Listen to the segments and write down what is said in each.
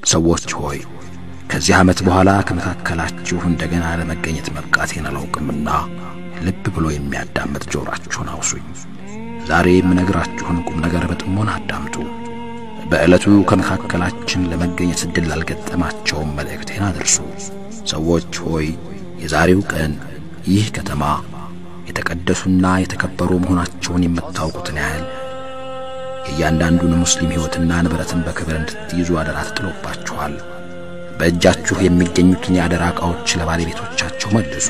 ሰዎች ሆይ ከዚህ ዓመት በኋላ ከመካከላችሁ እንደገና ለመገኘት መብቃቴን አላውቅምና ልብ ብሎ የሚያዳምጥ ጆሮአችሁን አውሱኝ። ዛሬ የምነግራችሁን ቁም ነገር በጥሞና አዳምጡ። በዕለቱ ከመካከላችን ለመገኘት ዕድል ላልገጠማቸውም መልእክቴን አድርሱ። ሰዎች ሆይ የዛሬው ቀን ይህ ከተማ የተቀደሱና የተከበሩ መሆናቸውን የምታውቁትን ያህል የእያንዳንዱን ሙስሊም ሕይወትና ንብረትን በክብር እንድትይዙ አደራ ተጥሎባችኋል። በእጃችሁ የሚገኙትን የአደራ ዕቃዎች ለባለቤቶቻቸው መልሱ።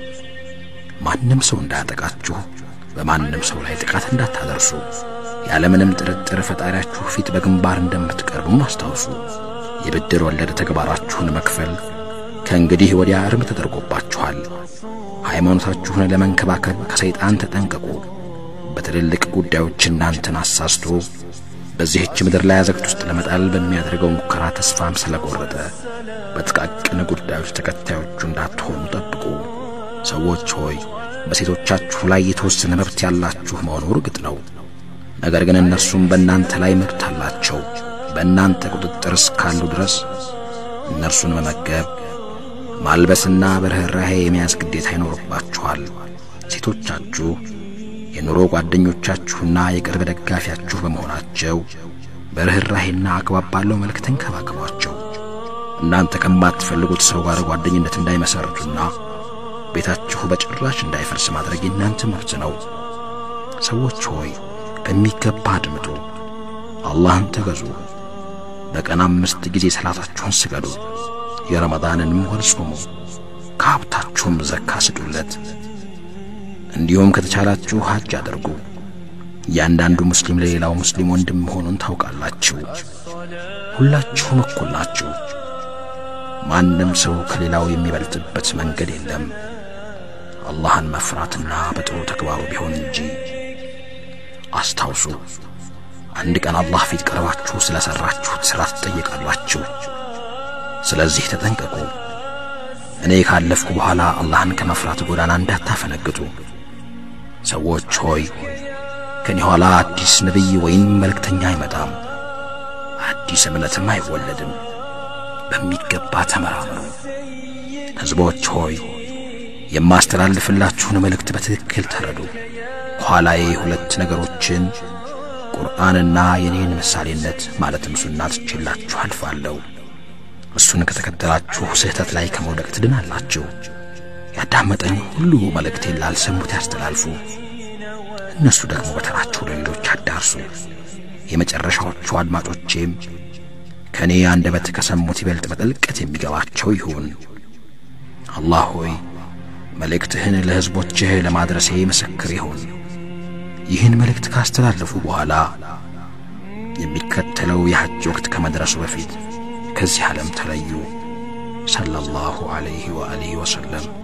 ማንም ሰው እንዳያጠቃችሁ በማንም ሰው ላይ ጥቃት እንዳታደርሱ ያለምንም ጥርጥር ፈጣሪያችሁ ፊት በግንባር እንደምትቀርቡም አስታውሱ። የብድር ወለድ ተግባራችሁን መክፈል ከእንግዲህ ወዲያ እርም ተደርጎባችኋል። ሃይማኖታችሁን ለመንከባከብ ከሰይጣን ተጠንቀቁ። በትልልቅ ጉዳዮች እናንተን አሳስቶ በዚህች ምድር ላይ አዘቅት ውስጥ ለመጣል በሚያደርገው ሙከራ ተስፋም ስለቆረጠ በጥቃቅን ጉዳዮች ተከታዮቹ እንዳትሆኑ ጠብቁ። ሰዎች ሆይ በሴቶቻችሁ ላይ የተወሰነ መብት ያላችሁ መሆኑ እርግጥ ነው። ነገር ግን እነርሱም በእናንተ ላይ መብት አላቸው። በእናንተ ቁጥጥር እስካሉ ድረስ እነርሱን መመገብ፣ ማልበስና በርኅራኄ የመያዝ ግዴታ ይኖርባችኋል። ሴቶቻችሁ የኑሮ ጓደኞቻችሁና የቅርብ ደጋፊያችሁ በመሆናቸው በርኅራኄና አግባብ ባለው መልክ ተንከባከቧቸው። እናንተ ከማትፈልጉት ሰው ጋር ጓደኝነት እንዳይመሰርቱና ቤታችሁ በጭራሽ እንዳይፈርስ ማድረግ የእናንተ መብት ነው። ሰዎች ሆይ በሚገባ አድምጡ፣ አላህን ተገዙ። በቀን አምስት ጊዜ ሰላታችሁን ስገዱ፣ የረመዳንንም ወር ጾሙ፣ ከሀብታችሁም ዘካ ስጡለት። እንዲሁም ከተቻላችሁ ሐጅ አድርጉ። እያንዳንዱ ሙስሊም ለሌላው ሙስሊም ወንድም መሆኑን ታውቃላችሁ። ሁላችሁም እኩል ናችሁ። ማንም ሰው ከሌላው የሚበልጥበት መንገድ የለም አላህን መፍራትና በጥሩ ተግባሩ ቢሆን እንጂ። አስታውሱ፣ አንድ ቀን አላህ ፊት ቀርባችሁ ስለ ሠራችሁት ሥራ ትጠየቃላችሁ። ስለዚህ ተጠንቀቁ። እኔ ካለፍኩ በኋላ አላህን ከመፍራት ጎዳና እንዳታፈነግጡ። ሰዎች ሆይ ከኔ ኋላ አዲስ ነቢይ ወይም መልእክተኛ አይመጣም፣ አዲስ እምነትም አይወለድም። በሚገባ ተመራመሩ። ሕዝቦች ሆይ የማስተላልፍላችሁን መልእክት በትክክል ተረዱ። ኋላዬ ሁለት ነገሮችን ቁርአንና የኔን ምሳሌነት ማለትም ሱና ትቼላችሁ አልፋለሁ። እሱን ከተከተላችሁ ስህተት ላይ ከመውደቅ ትድናላችሁ። ያዳመጠኝ ሁሉ መልእክቴን ላልሰሙት ያስተላልፉ። እነሱ ደግሞ በተራቸው ለሌሎች አዳርሱ። የመጨረሻዎቹ አድማጮቼም ከእኔ አንደበት ከሰሙት ይበልጥ በጥልቀት የሚገባቸው ይሁን። አላህ ሆይ መልእክትህን ለሕዝቦችህ ለማድረሴ ምስክር ይሁን። ይህን መልእክት ካስተላለፉ በኋላ የሚከተለው የሐጅ ወቅት ከመድረሱ በፊት ከዚህ ዓለም ተለዩ። ሰለላሁ ዐለይሂ ወአሊሂ ወሰለም